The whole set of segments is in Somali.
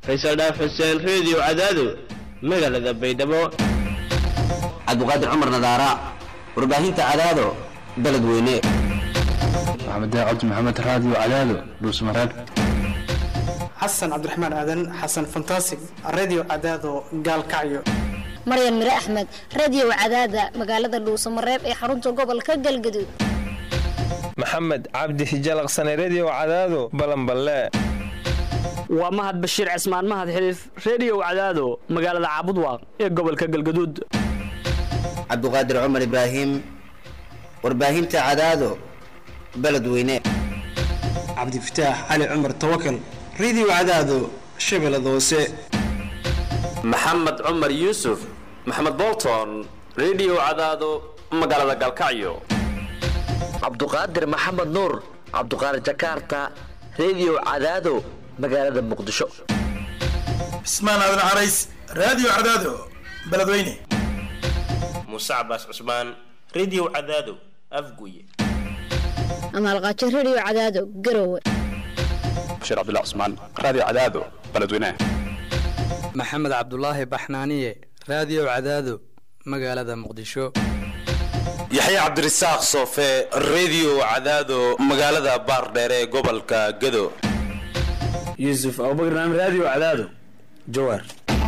faysal dhaaf xuseen reediyo cadaado magaalada baydhabo cabdiqaadir cumar nadaara warbaahinta cadaado beledweyne maxamed daacad maxamed raadiyo cadaado dhuusmareeb xasan cabdiraxmaan aadan xasan fantasig radio cadaado gaalkacyo maryan mire axmed radio cadaada magaalada dhuusamareeb ee xarunta gobolka galgaduud maxamed cabdi hijalaqsane redio cadaado balanballe waa mahad bashiir cismaan mahad xiliif reediyo cadaado magaalada caabudwaaq ee gobolka galgaduud cabdiqaadir cumar ibraahim warbaahinta cadaado beledweyne cabdifataax cali cumar tawakal radio cadaado shabeellada hoose maxamed cumar yuusuf maxamed bolton redio cadaado magaalada galkacyo cabduqaadir maxamed nuur cabduqaadir jakarta redio cadaado magaalada muqdisho cismaan aadan carays raadiyo cadaado beledweyne muuse cabaas cusmaan redio cadaado afguye amaalqaajo redio cadaado garowe bashiir cabdullah cusmaan raadiyo cadaado beledweyne maxamed cabdulaahi baxnaaniye raadiyo cadaado magaalada muqdisho yaxya cabdirasaaq soofe redio cadaado magaalada baardheere ee gobolka gado yuusuf abubakar naam raadiyo cadaado jawaar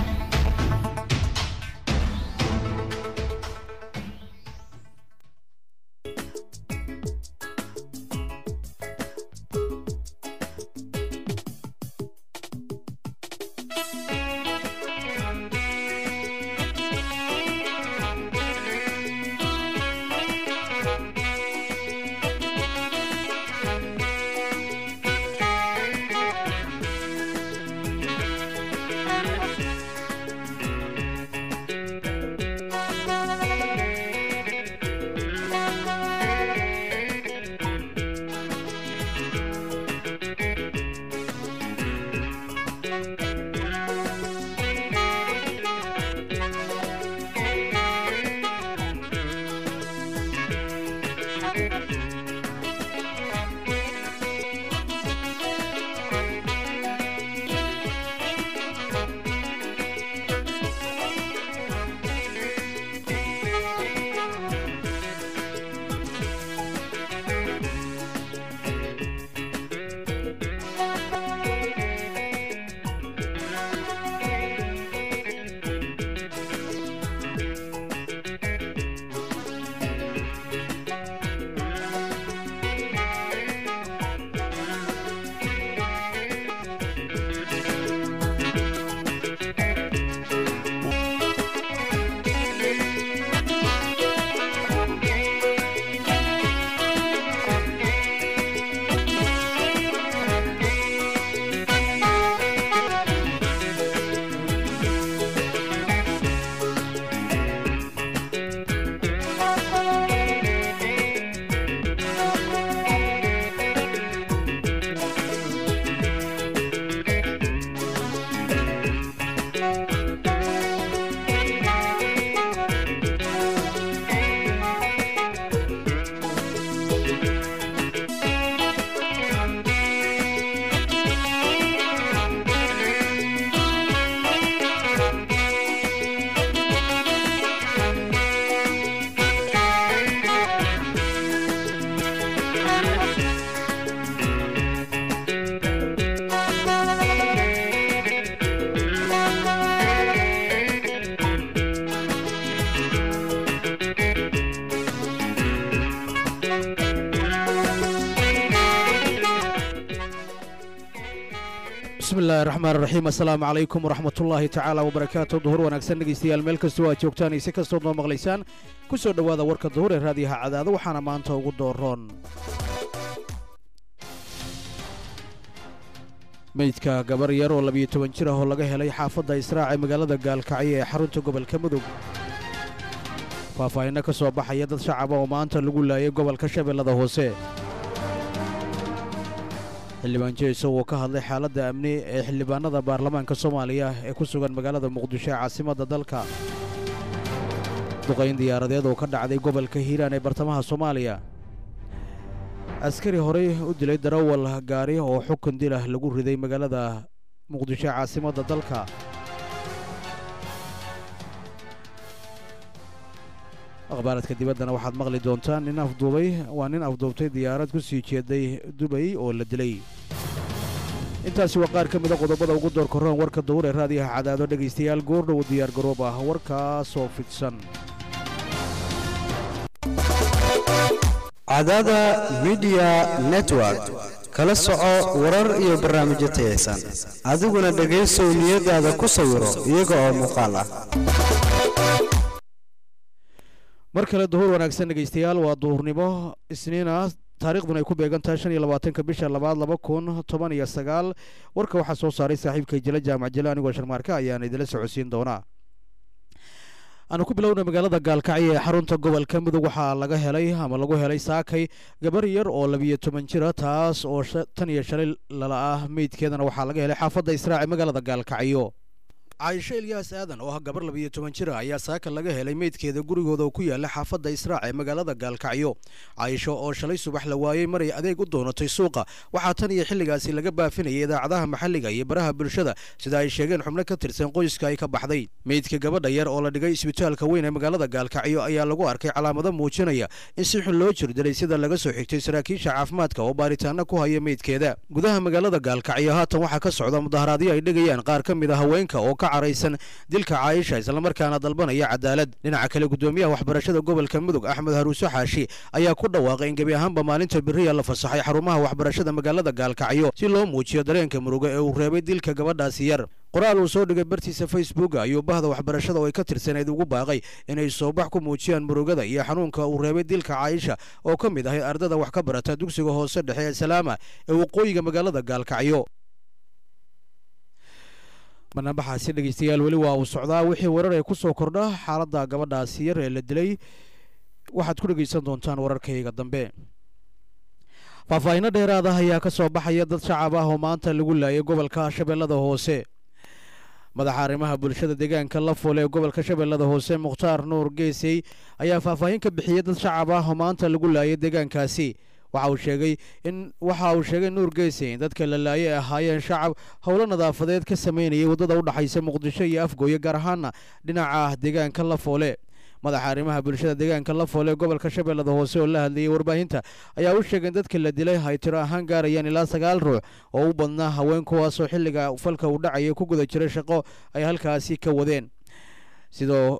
bismillahi raxmaan raxiim assalaamu calaykum waraxmatullaahi tacaala wabarakaatu duhur wanaagsan dhegaystayaal meel kastoo aad joogtaan iyo si kastood noo maqlaysaan ku soo dhowaada warka duhur ee raadiyaha cadaado waxaana maanta ugu dooroon meydka gabar yar oo labiyo toban jir ah oo laga helay xaafadda israac ee magaalada gaalkacyo ee xarunta gobolka mudug faahfaahinno ka soo baxaya dad shacaba oo maanta lagu laayay gobolka shabeellada hoose xildhibaan jeesow oo ka hadlay xaaladda amni ee xildhibaanada baarlamaanka soomaaliya ee ku sugan magaalada muqdisho ee caasimadda dalka duqayn diyaaradeed oo ka dhacday gobolka hiiraan ee bartamaha soomaaliya askari horey u dilay darawal gaari oo xukun dilah lagu riday magaalada muqdisho caasimadda dalka akhbaaradka dibaddana waxaad maqli doontaan nin afduubay waa nin afduubtay diyaarad ku sii jeeday dubay oo la dilay intaasi waa qaar ka mida qodobada ugu door korroon warka dawur ee raadiyaha cadaado dhegaystayaal goordhow diyaar garoob ah warkaasoo fidsan cadaada midiya network kala soco warar iyo barnaamijyo tayaysan adiguna dhegaysow niyadaada ku sawiro iyaga oo muuqaal ah mar kale duhur wanaagsan dhegaystayaal waa duhurnimo isniina taariikhduna ay ku beegan tahay shan iyo labaatanka bisha labaad laba kun toban iyo sagaal warka waxaa soo saaray saaxiibkay jile jaamac jile anigoo sharmaarka ayaan idila socodsiin doonaa aanu ku bilowna magaalada gaalkacyo ee xarunta gobolka mudug waxaa laga helay ama lagu helay saakay gabar yar oo labiyo toban jira taas oo tan iyo shalay lala ah meydkeedana waxaa laga helay xaafadda israaci magaalada gaalkacyo caayisho ilyaas aadan oo ah gabar labiyo toban jira ayaa saaka laga helay meydkeeda gurigooda oo ku yaala xaafadda israac ee magaalada gaalkacyo caayisho oo shalay subax la waayey maray adeeg u doonatay suuqa waxaa tan iyo xilligaasi laga baafinayay idaacadaha maxalliga iyo baraha bulshada sida ay sheegeen xubno ka tirsan qoyska ay ka baxday meydka gabadha yar oo la dhigay isbitaalka weyn ee magaalada gaalkacyo ayaa lagu arkay calaamado muujinaya in si xun loo jirdilay sida laga soo xigtay saraakiisha caafimaadka oo baaritaano ku haya meydkeeda gudaha magaalada gaalkacyo haatan waxaa ka socda mudaharaadyo ay dhigayaan qaar ka mid a haweenka oo caraysan dilka caayisha islamarkaana dalbanaya cadaalad dhinaca kale gudoomiyaha waxbarashada gobolka mudug axmed haruuso xaashi ayaa ku dhawaaqay in gebi ahaanba maalinta beriya la fasaxay xarumaha waxbarashada magaalada gaalkacyo si loo muujiyo dareenka muruga ee uu reebay dilka gabadhaasi yar qoraal uu soo dhigay bartiisa facebook ayuu bahda waxbarashada oo ay ka tirsaneyd ugu baaqay inay soobax ku muujiyaan murugada iyo xanuunka uu reebay dilka caayisha oo ka mid ahay ardada wax ka barata dugsiga hoose dhexe ee salaama ee waqooyiga magaalada gaalkacyo banaanbaxaasi dhegaystayaal weli waa uu socdaa wixii warar ee ku soo kordha xaaladda gabadhaasi yar ee la dilay waxaad ku dhegaysan doontaan wararkayga dambe faahfaahinno dheeraada ayaa ka soo baxaya dad shacab ah oo maanta lagu laayay gobolka shabeellada hoose madaxa arrimaha bulshada deegaanka lafoole ee gobolka shabeellada hoose mukhtaar nuur geesey ayaa faahfaahin ka bixiyey dad shacab ah oo maanta lagu laayay deegaankaasi waxa uu sheegay in waxa uu sheegay nuur geesey in dadka la laayay ahaayeen shacab howlo nadaafadeed ka sameynayay waddada u dhexaysa muqdisho iyo afgooye gaar ahaana dhinaca deegaanka lafoole madaxa arrimaha bulshada deegaanka lafoole ee gobolka shabeellada hoose oo la hadlayay warbaahinta ayaa u sheegay in dadka la dilay ay tiro ahaan gaarayaan ilaa sagaal ruux oo u badnaa haween kuwaasoo xilliga falka uu dhacaya ku guda jiray shaqo ay halkaasi ka wadeen sidoo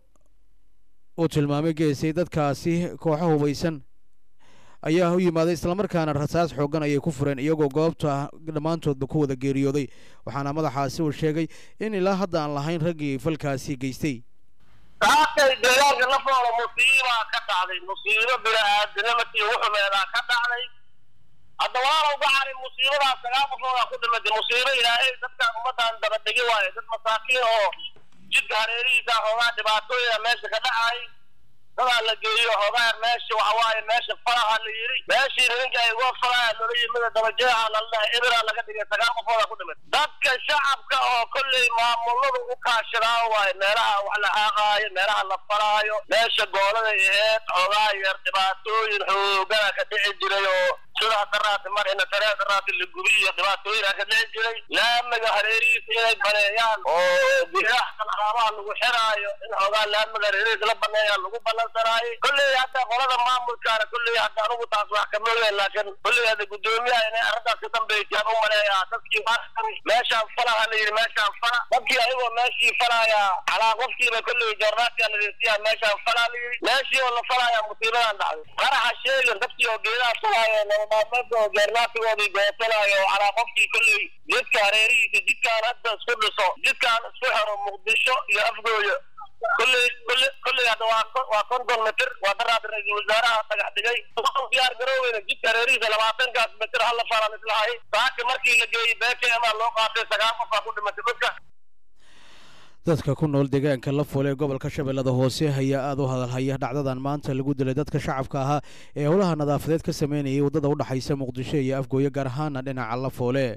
uu tilmaamay geesay dadkaasi kooxo hubaysan ayaa u yimaaday islamarkaana rasaas xooggan ayay ku fureen iyagoo goobta dhammaantoodba ku wada geeriyooday waxaana madaxaasi uu sheegay in ilaa hadda aan lahayn raggii falkaasi geystay saakay deegaanka lafoola musiibaa ka dhacday musiibo bini-aadinimati wuxumeedaa ka dhacday hadda waana uga cari musiibadaas sagaal qofoodaa ku dhimatay musiibo ilaahay dadkan ummaddan dabadhigi waayo dad masaakiin oo jidka hareerihiisa xoogaa dhibaatooyina meesha ka dhacay dadaa la geeyo xoogaa meesha waxa waaye meesha faraha la yidhi meeshii nininka ay uga faraha loola yimida dabajeexa lala dhahay ebira laga dhigay sagaal qofooda ku dhimid dadka shacabka oo kolley maamuladu u kaashadaa waaye meelaha wax la haaqaayo meelaha la faraayo meesha goolada aheed xoogaa yar dhibaatooyin xoogana ka dhici jiray oo sida daraati mar ina taree daraati la gubi iyo dhibaatooyina ka dhici jiray laamiga hareerihiisa inay baneeyaan oo biyahan alaabaha lagu xiraayo in xoogaa laamiga hareerihiisa la baneeyaan lagu ballansanaayo kolley hadda qolada maamulkaana kolley hadda anugu taas wax kama ogeyn laakiin kolley hadda guddoomiyaha inay arrintaas ka dambeysaan u maleeyaa dadkii meeshaan falaha la yidhi meeshaan fala dadkii ayagoo meeshii falaya calaa qofkiiba kolley joornaadkaa la deesiyaa meeshaan falaa la yidhi meeshii oo la falaya musiibadan dhacday qaraxa sheegan dadkii oo geedaha falaayo nolomaalmeedka oo joornaadkigoodii goosanaayo oo calaa qofkii kolley jidka hareerihiisa jidkaan hadda isku dhiso jidkaan isku xiro muqdisho iyo afgooyo kolley kolley kolley hadda waa waa konton mitir waa daraada ra-iisul wasaaraha dhagax dhigay diyaar garooweyna jidka hareerihiisa labaatankaas mitir hala falan islahay saaki markii la geeyey beekema loo qaatay sagaal qofaa ku dhimatay dadka dadka ku nool deegaanka lafoole ee gobolka shabeellada hoose ayaa aada u hadalhaya dhacdadan maanta lagu dilay dadka shacabka ahaa ee howlaha nadaafadeed ka sameynayay waddada u dhexaysa muqdisho iyo afgooye gaar ahaana dhinaca lafoole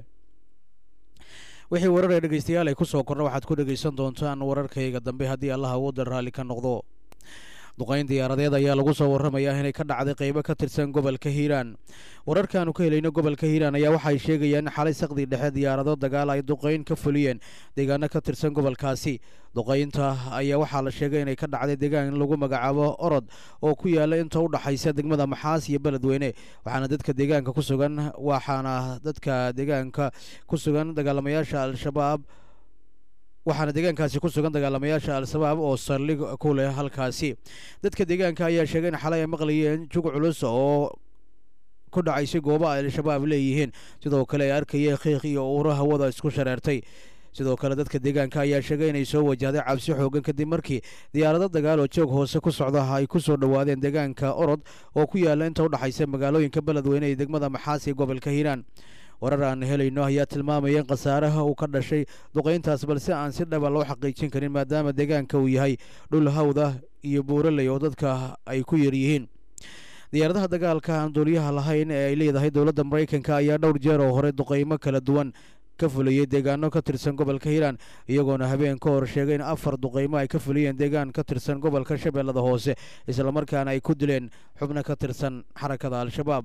wixii warar ee dhegaystayaal ay ku soo korna waxaad ku dhegaysan doontaan wararkayga dambe haddii allaha waddan raalli ka noqdo duqayn diyaaradeed ayaa lagu soo warramayaa inay ka dhacday qaybo ka tirsan gobolka hiiraan wararkaanu ka helayno gobolka hiiraan ayaa waxay sheegayaan in xalay saqdii dhexe diyaarado dagaal ay duqayn ka fuliyeen deegaano ka tirsan gobolkaasi duqaynta ayaa waxaa la sheegay inay ka dhacday deegaan lagu magacaabo orod oo ku yaala inta u dhaxaysa degmada maxaas iyo beledweyne waxaana dadka deegaanka ku sugan waxaana dadka deegaanka ku sugan dagaalamayaasha al-shabaab waxaana deegaankaasi ku sugan dagaalamayaasha al-shabaab oo saldhig ku leh halkaasi dadka deegaanka ayaa sheegay in xalay ay maqlayeen jug culus oo ku dhacaysay gooba ay al-shabaab leeyihiin sidoo kale ay arkayeen qiiq iyo uuro hawada isku shareertay sidoo kale dadka deegaanka ayaa sheegay inay soo wajahday cabsi xoogan kadib markii diyaarado dagaal oo joog hoose ku socda ay ku soo dhowaadeen deegaanka orod oo ku yaala inta u dhaxaysa magaalooyinka beledweyne iyo degmada maxaas ee gobolka hiiraan warar aan helayno ayaa tilmaamaya in khasaaraha uu ka dhashay duqayntaas balse aan si dhaba loo xaqiijin karin maadaama deegaanka uu yahay dhul hawda iyo buuraley oo dadka ay ku yar yihiin diyaaradaha dagaalka aan duuliyaha lahayn ee ay leedahay dowladda maraykanka ayaa dhowr jeer oo hore duqaymo kala duwan ka fuliyey deegaano ka tirsan gobolka hiiraan iyagoona habeen ka hor sheegay in afar duqaymo ay ka fuliyeen deegaan ka tirsan gobolka shabeellada hoose islamarkaana ay ku dileen xubno ka tirsan xarakada al-shabaab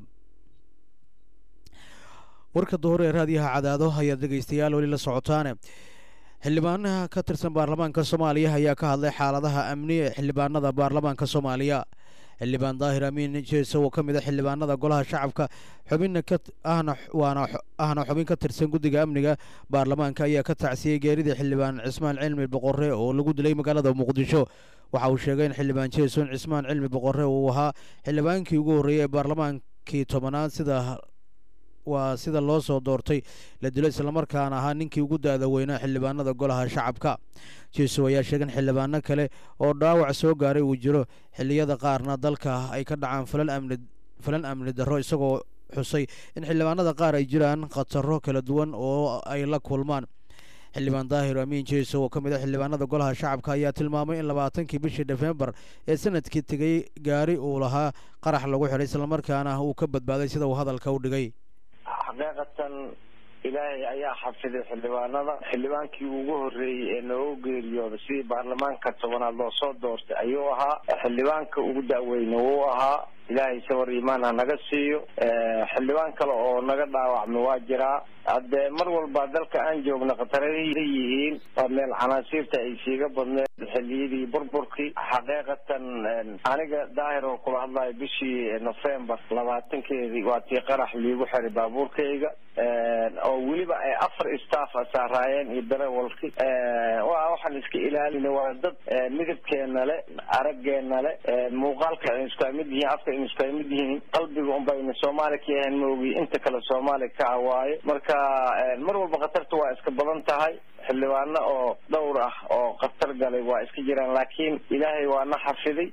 warka duhur ee raadiyaha cadaado ayaad dhegaystayaal weli la socotaane xildhibaanaha ka tirsan baarlamaanka soomaaliya ayaa ka hadlay xaaladaha amni ee xildhibaanada baarlamaanka soomaaliya xildhibaan daahir amiin jeeso oo ka mid a xildhibaanada golaha shacabka xubinna ka ahna waana ahna xubin ka tirsan guddiga amniga baarlamaanka ayaa ka tacsiyey geeridii xildhibaan cismaan cilmi boqorre oo lagu dilay magaalada muqdisho waxa uu sheegay in xildhibaan jeeson cismaan cilmi boqorre uu ahaa xildhibaankii ugu horreeyey ee baarlamaankii tobanaad sida waa sida loo soo doortay la dilo islamarkaana ahaa ninkii ugu da-da weynaa xildhibaanada golaha shacabka jeesow ayaa sheegay in xildhibaano kale oo dhaawac soo gaaray uu jiro xilliyada qaarna dalka ay ka dhacaan falan amni falan amni darro isagoo xusay in xildhibaanada qaar ay jiraan khataro kala duwan oo ay la kulmaan xildhibaan daahir amiin jeesow oo ka mid a xildhibaanada golaha shacabka ayaa tilmaamay in labaatankii bishii nofembar ee sanadkii tegey gaari uu lahaa qarax lagu xidhay islamarkaana uu ka badbaaday sida uu hadalka u dhigay xaqiiqatan ilaahay ayaa xafiday xildhibaanada xildhibaankii ugu horreeyey ee noogu geeriyooda sidii baarlamaanka tobanaad loo soo doortay ayuu ahaa xildhibaanka ugu da'weyne wuu ahaa ilaahay sawar iimaan ha naga siiyo xildhibaan kale oo naga dhaawacma waa jiraa haddee mar walba dalka aan joogna khatarada yihiin waa meel canaasiirta ay siiga badneed xilliyadii burburkii xaqiiqatan aniga daahir oo kula hadlayo bishii nofembar labaatankeedii waa tii qarax liigu xiray baabuurkayga oo weliba ay afar staff saaraayeen iyo darewalki waa waxaan iska ilaalina waa dad midabkeena le araggeena le muuqaalka aynu isku mid yihiin afka aynu isku mid yihiin qalbiga unbayna soomaali ka yahan moogi inta kale soomaali ka ah waaye marka mar walba khatarta waa iska badan tahay xildhibaano oo dhowr ah oo khatar galay waa iska jiraan laakiin ilaahay waa na xafiday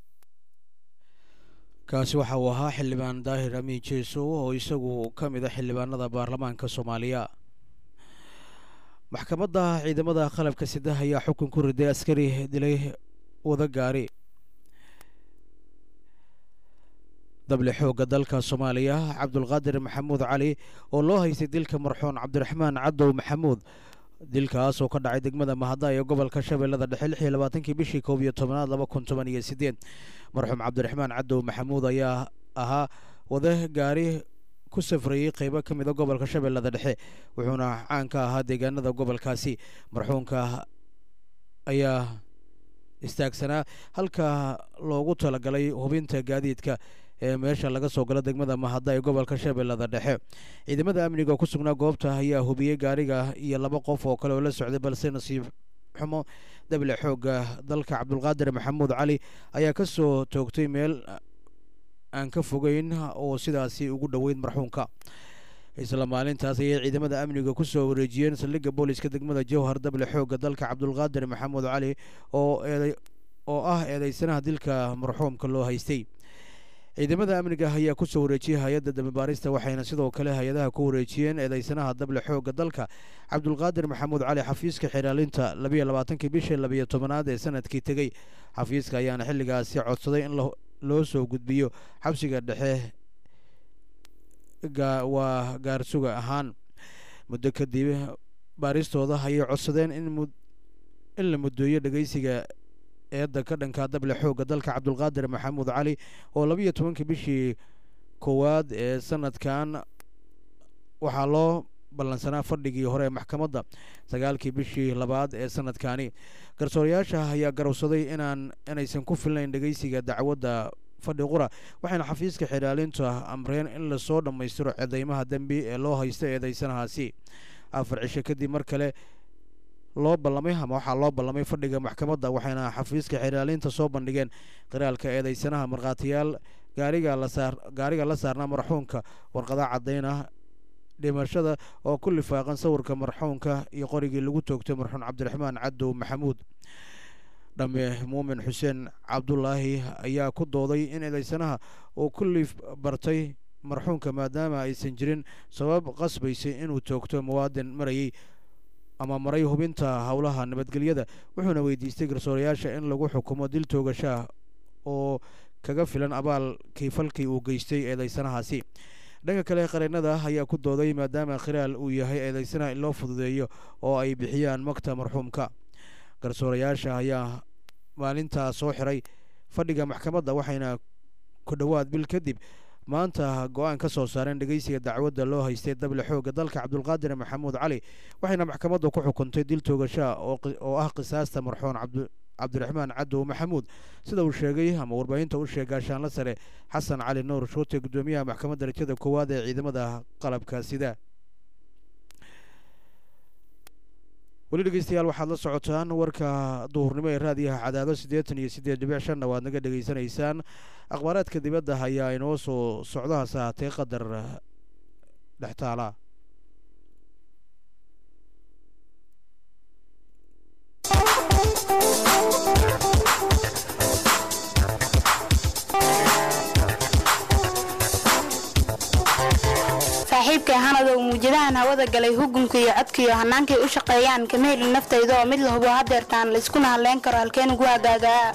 kaasi waxa uu ahaa xildhibaan daahir amiin jeesow oo isagu ka mid a xildhibaanada baarlamaanka soomaaliya maxkamadda ciidamada qalabka sida ayaa xukun ku riday askari dilay wada gaari dable xoogga dalka soomaaliya cabdulqaadir maxamuud cali oo loo haystay dilka marxuun cabdiraxmaan cadow maxamuud dilkaas oo ka dhacay degmada mahada ee gobolka shabeellada dhexe lix iyo labaatankii bishii koob iyo tobanaad laba kun toban iyo sideed marxuum cabdiraxmaan cadow maxamuud ayaa ahaa wada gaari ku safrayey qeybo ka mid a gobolka shabeellada dhexe wuxuuna caan ka ahaa deegaanada gobolkaasi marxuumka ayaa istaagsanaa halka loogu talagalay hubinta gaadiidka ee meesha laga soo galo degmada mahada ee gobolka shabeellada dhexe ciidamada amniga oo ku sugnaa goobta ayaa hubiyey gaariga iyo laba qof oo kale oo la socday balse nasiib xumo dable xoogga dalka cabdulqaadir maxamuud cali ayaa ka soo toogtay meel aan ka fogeyn oo sidaasi ugu dhoweyd marxuumka isla maalintaas ayay ciidamada amniga ku soo wareejiyeen saldhigga booliska degmada jowhar dable xoogga dalka cabdulqaadir maxamuud cali oo eeday oo ah eedeysanaha dilka marxuumka loo haystay ciidamada amniga ayaa ku soo wareejiyey hay-adda dambibaarista waxayna sidoo kale hay-adaha ku wareejiyeen eedeysanaha dable xoogga dalka cabdulqaadir maxamuud cali xafiiska xiraalinta labiyo labaatankii bishii labiyo tobanaad ee sanadkii tegey xafiiska ayaana xilligaasi codsaday in loo soo gudbiyo xabsiga dhexe waa gaarsuga ahaan muddo kadib baaristooda ayay codsadeen in in la mudooyo dhegeysiga eedda ka dhanka dable xoogga dalka cabdulqaadir maxamuud cali oo labiyo tobankii bishii koowaad ee sanadkan waxaa loo ballansanaa fadhigii hore ee maxkamadda sagaalkii bishii labaad ee sanadkani garsoorayaasha ayaa garowsaday inaan inaysan ku filnayn dhegeysiga dacwadda fadhi qura waxayna xafiiska xidhaalinta amreen in lasoo dhammaystiro cedeymaha dembi ee loo haysta eedeysanahaasi afar cisho kadib mar kale loo ballamay ama waxaa loo ballamay fadhiga maxkamadda waxayna xafiiska xidhaalinta soo bandhigeen qiraalka eedeysanaha markhaatiyaal gaariga lasaar gaariga la saarnaa marxuunka warqada caddayn ah dhimashada oo ku lifaaqan sawirka marxuunka iyo qorigii lagu toogtay marxuun cabdiraxmaan cadow maxamuud dhamme muumin xuseen cabdulaahi ayaa ku dooday in eedeysanaha uu ku liif bartay marxuunka maadaama aysan jirin sabab qasbaysay inuu toogto muwaadin marayay ama maray hubinta howlaha nabadgelyada wuxuuna weydiistay garsoorayaasha in lagu xukumo dil toogashaah oo kaga filan abaalkii falkii uu geystay eedeysanahaasi dhanka kale qareennada ayaa ku dooday maadaama khiraal uu yahay eedeysanaha in loo fududeeyo oo ay bixiyaan magta marxuumka garsoorayaasha ayaa maalintaa soo xiray fadhiga maxkamadda waxayna ku dhowaad bil kadib maanta go-aan ka soo saareen dhegeysiga dacwadda loo haystay dable xoogga dalka cabdulqaadir maxamuud cali waxayna maxkamadda ku xukuntay dil toogashaa oo ah qisaasta marxuun cabdiraxmaan cadow maxamuud sida uu sheegay ama warbaahinta u sheegay gaashaanla sare xasan cali nuur shuute guddoomiyaha maxkamadda darajada koowaad ee ciidamada qalabka sida weli dhegeystayaal waxaad la socotaan warka duhurnimo ee raadiyaha cadaado siddeetan iyo siddeed dhibic shanna waad naga dhegeysanaysaan akhbaaraadka dibadda ayaa inoo soo socdahaas ahaatee qadar dhextaala saaxiibkay hanadow muujadahan hawada galay hugunka iyo codka iyo hannaankay u shaqeeyaan kama helin naftayda oo mid la hubo hadeertaan layskuna hadlayn karo halkeen ugu hagaagaa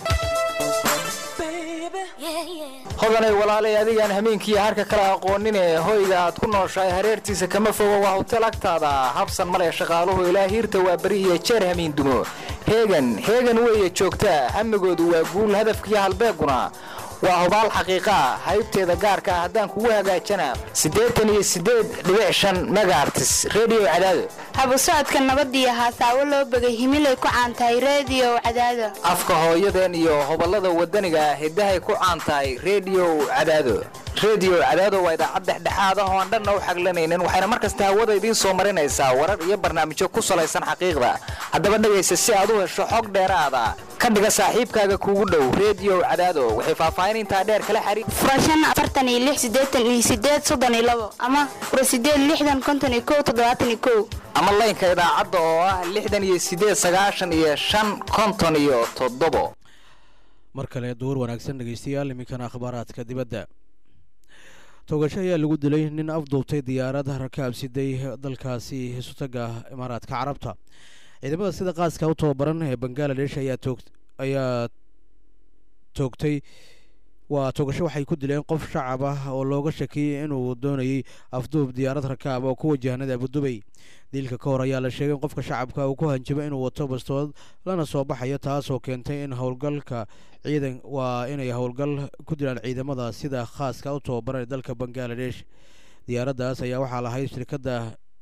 hodanay walaalay adigaan hameenkiiyo harka kale aqoonine hoyga aad ku nooshahay hareertiisa kama fogo waa hutel agtaada habsan male shaqaaluhu ilaa hiirta waa beri iyo jeer hamiin dumo heegan heegan weeye joogtaa hamigoodu waa guul hadafkiiyo halbeeguna waa hubaal xaqiiqaa haybteeda gaarka ah haddaan kugu hagaajana siddeetan iyo siddeed dhibic shan megaartis redio cadaado habu socodka nabadiyo haasaawo loo begay himilay ku caantahay reediyo cadaado afka hooyadeen iyo hoballada waddaniga hiddahay ku caan tahay redio cadaado redio cadaado waa idaacad dhexdhexaad ah oo aan dhanna u xaglanaynin waxayna mar kasta hawada idiin soo marinaysaa warar iyo barnaamijyo ku salaysan xaqiiqda haddaba dhegaysa si aad u hesho xog dheeraada ka dhiga saaxiibkaaga kuugu dhow redio cadaado waxay faahfaahin intaa dheer kala xariir furashan afartan iyo lix siddeetan iyo siddeed soddon iyo labo ama fura siddeed lixdan konton iyo kow toddobaatan iyo kow ama laynka idaacadda oo ah lixdan iyo siddeed sagaashan iyo shan konton iyo toddobo mar kale duur wanaagsan dhegeystayaal iminkana akhbaaraadka dibadda toogasho ayaa lagu dilay nin afduubtay diyaarad rakaab siday dalkaasi hisutaga imaaraadka carabta ciidamada sida qaaska u tababaran ee bangaladesh ayaa toog ayaa toogtay waa toogasho waxay ku dileen qof shacab ah oo looga shakiyey inuu doonayey afduub diyaarad rakaab oo ku wajahnada abudubay diilka ka hor ayaa la sheegay in qofka shacabka uu ku hanjabo inuu wato bastood lana soo baxayo taasoo keentay in howlgalka ciidan waa inay howlgal ku dilaan ciidamada sida khaaska u tababaran ee dalka bangaladesh diyaaraddaas ayaa waxaa lahayd shirkadda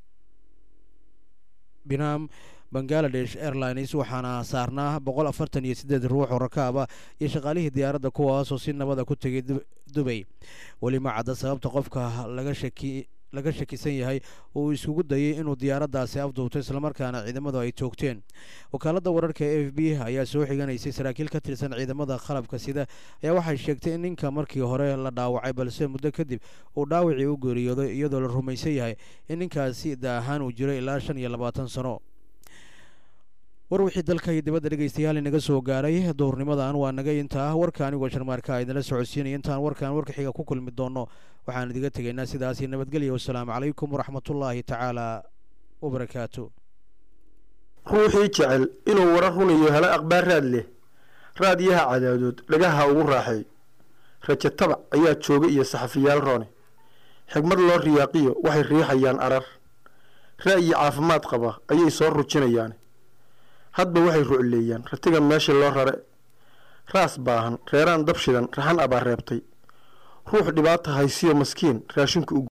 binam bangaladesh airlines waxaana saarnaa boqol afartan iyo siddeed ruux oo rakaab ah iyo shaqaalihii diyaaradda kuwaasoo si nabada ku tegay dubay weli ma cadda sababta qofka laga shaki laga shakisan yahay uu iskugu dayay inuu diyaaraddaasi afduubto islamarkaana ciidamadu ay toogteen wakaaladda wararka e f b ayaa soo xiganaysay saraakiil ka tirsan ciidamada qalabka sida ayaa waxay sheegtay in ninka markii hore la dhaawacay balse muddo kadib uu dhaawacii u geeriyooday iyadoo la rumaysan yahay in ninkaasi da ahaan uu jiray ilaa shan iyo labaatan sano war wixii dalka iyo dibadda dhegeystayaal inaga soo gaaray duhurnimadan waa naga intaa warka anigoo sharmaarka idinla socodsiinaya intaan warkan warka xiga ku kulmi doono waxaan idiga tegaynaa sidaasi nabadgelya wasalaamu calaykum waraxmatullaahi tacaala wabarakaatu ruuxii jecel inuu warar runayo helo akhbaar raad leh raadiyaha cadaadood dhagaha ugu raaxay rajo tabac ayaa jooga iyo saxafiyaal roone xigmad loo riyaaqiyo waxay riixayaan arar ra'yi caafimaad qaba ayay soo rujinayaan hadba waxay rucleeyaan ratiga meesha loo rare raas baahan reeraan dab shidan raxan abaa reebtay ruux dhibaata haysiyo maskiin raashinku u